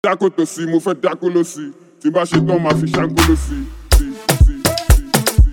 dákò tó sí mo fẹ́ dákò ló sí tí n bá ṣe tán máa fi ṣáńkó ló sí. sí, sí, sí, sí.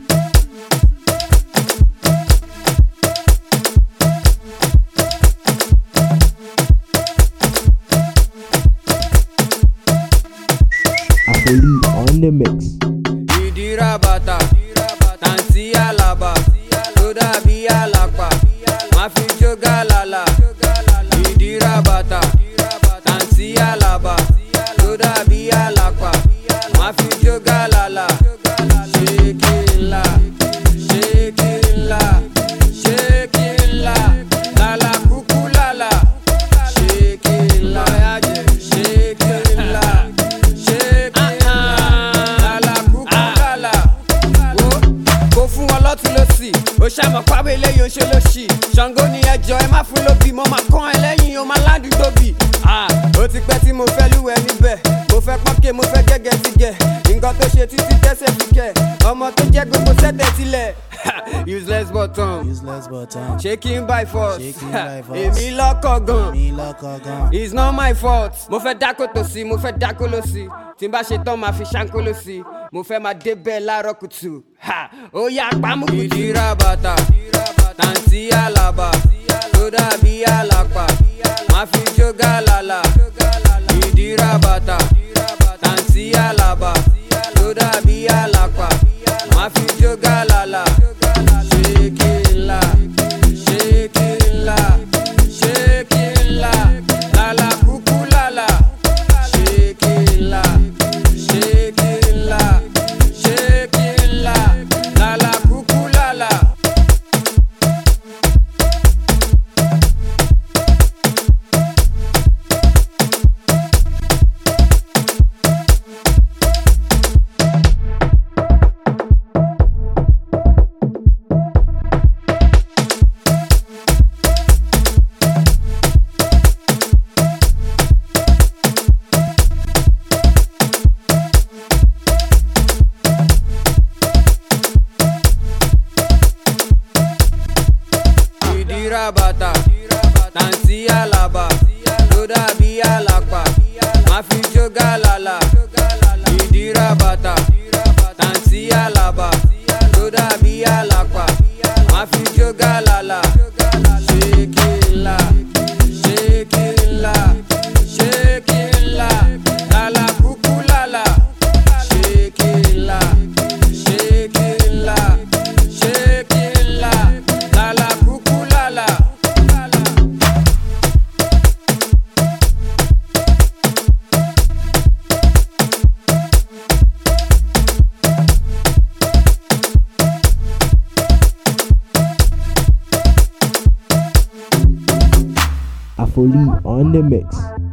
Afoli on the mix. ìdíra bàtà tàǹtí àlàbà tó dàbí àlàpà má fi jó gàlàlà ìdíra bàtà tàǹtí àlàbà tó dàbí àlàpà má fi jó gàlàlà ṣékìlá ṣékìlá ṣékìlá lálà kúkú lálà ṣékìlá ṣékìlá ṣékìlá lálà kúkú lálà wo kò fún wọn lọ́tún lọ́sì ó ṣàmọ̀ pábẹ́ eléyìí ó ṣe lọ́sì ṣàngó ni ẹjọ́ ẹ má fún lóbì mo máa kán ẹ lẹ́yìn o máa ládùúgbò bì ó ti pẹ́ tí mo fẹ́ lúwẹ̀ níbẹ̀ mo fẹ́ pọ́nkẹ́ mo fẹ́ gẹ́gẹ́ ti gẹ̀ nǹkan tó ṣe títí tẹ́sẹ̀ fi kẹ̀ ọmọ tó jẹ́ gbogbo sẹ́tẹ̀ tilẹ̀ useless button useless button. shaking by force Shaking by force. èmi lọ́kọ̀ gan mi lọkọ gan. it's not my fault. mo fẹ́ dákó tó sí mo fẹ́ dákó ló sí tí n bá ṣe tán máa fi ṣáńkó ló sí mo fẹ́ máa débẹ̀ láàárọ̀ kùtù Ha! ó yá pàmò kùtù. ìdíra bàtà tàǹtí àlàbà tó dàbí àlàpà máa fi jó gàlàlà ìdíra bàtà tàǹtí àlàbà tó dàbí àlàpà máa fi jó gàlàlà ṣékìlá ṣékìlá ṣékìlá lálà kúkú lálà ṣékìlá ṣékìlá ṣékìlá lálà kúkú lálà. ìdíra bàtà tàǹtí àlàbà tó dàbí àlàpà má fi jó gàlàlà ìdíra bàtà tàǹtí àlàbà tó dàbí àlàpà má fi jó gàlàlà ṣékìlá ṣékìlá ṣékìlá lálà kúkú lálà ṣékìlá ṣékìlá ṣékìlá lálà kúkú lálà. Afoli on the mix.